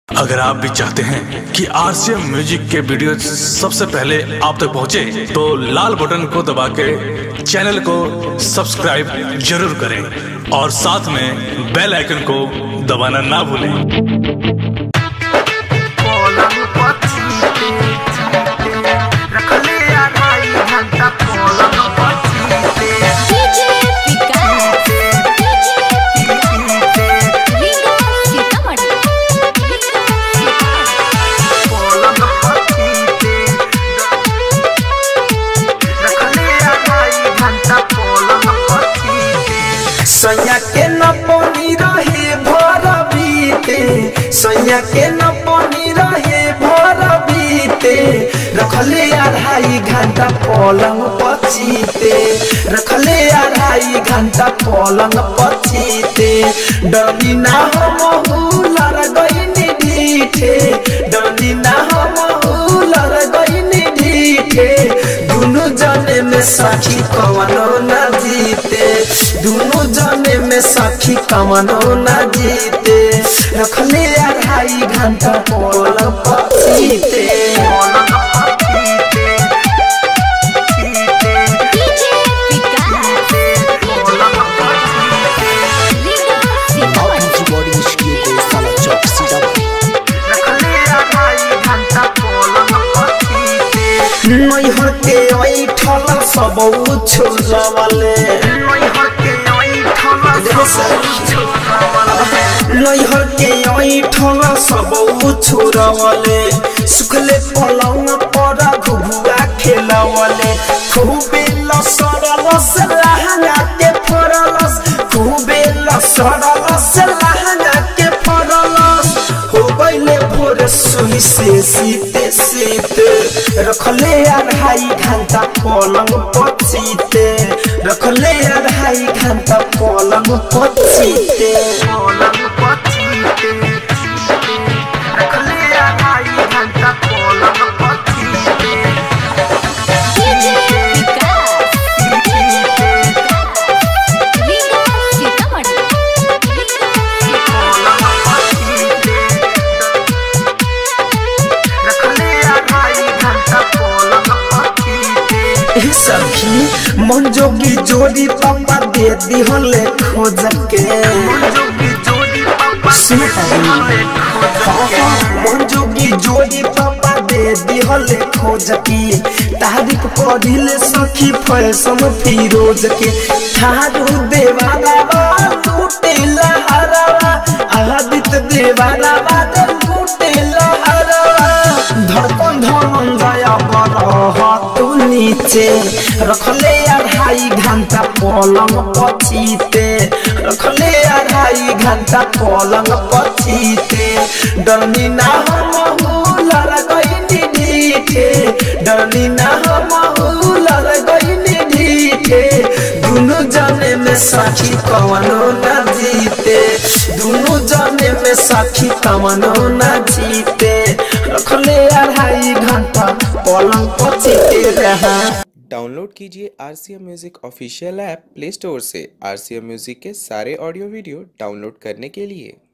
अगर आप भी चाहते हैं कि आरसीएम म्यूजिक के वीडियो सबसे पहले आप तक पहुंचे, तो लाल बटन को दबा के चैनल को सब्सक्राइब जरूर करें और साथ में बेल आइकन को दबाना ना भूलें पलंग पर चीते चीते रखले आ ढाई घंटा पलंग पर चीते डीजे विकास चीते रीगा सीतामढ़ी पलंग पर चीते रखले आ ढाई घंटा पलंग पर चीते सैया के न पानी रहे भर बीते सैया के न पानी रहे भर बीते रखले अढ़ाई घंटा पलंग पचीते रखले अढ़ाई घंटा पलंग पचीते डरी ना हम लड़ गईनी ढीठे डरी ना हम लड़ गईनी ढीठे दुनु जने में सखी कवनो न जीते दुनु जने में सखी कवनो न जीते रखले अढ़ाई घंटा पलंग पचीते डीजे विकास रीगा सीतामढ़ी नैहर के ऐठल सब छोड़वले नैहर के ऐठल सब छोड़वले सुखले पलंग पर घुघुआ खेलवले खूबे लसरलस लहंगा के फरलस खूबे लसरलस लहंगा के फरलस हो गईले भोर सुई से सीते सीते रखले अढ़ाई घंटा पलंग पचीते रखले अढ़ाई घंटा पलंग पचीते पलंग पचीते रखले अढ़ाई घंटा पलंग पचीते डीजे विकास रीगा सीतामढ़ी सखी मन जोगी जोड़ी पापा दे दिहले खोज के मन जोगी जोड़ी पापा दे दिहले खोज के तारीफ पढ़िले सखी फैशन फिरोज के थारू देवाला लूटे लहरवा आदित्य देवाला लूटे लहरवा धड़कन धड़कन जाया बरह तू नीचे रखले अढ़ाई घंटा पलंग पचीते रखले अढ़ाई घंटा पलंग पचीते डरनी ना हम लड़ गईनी ढीठे डरनी ना हम लड़ गईनी ढीठे दुनु जने में साखी कवनो न जीते दुनु जने में साखी कवनो न जीते रखले अढ़ाई घंटा पलंग पचीते रहा डाउनलोड कीजिए R C M music official app play store से आर सी एम म्यूज़िक के सारे ऑडियो वीडियो डाउनलोड करने के लिए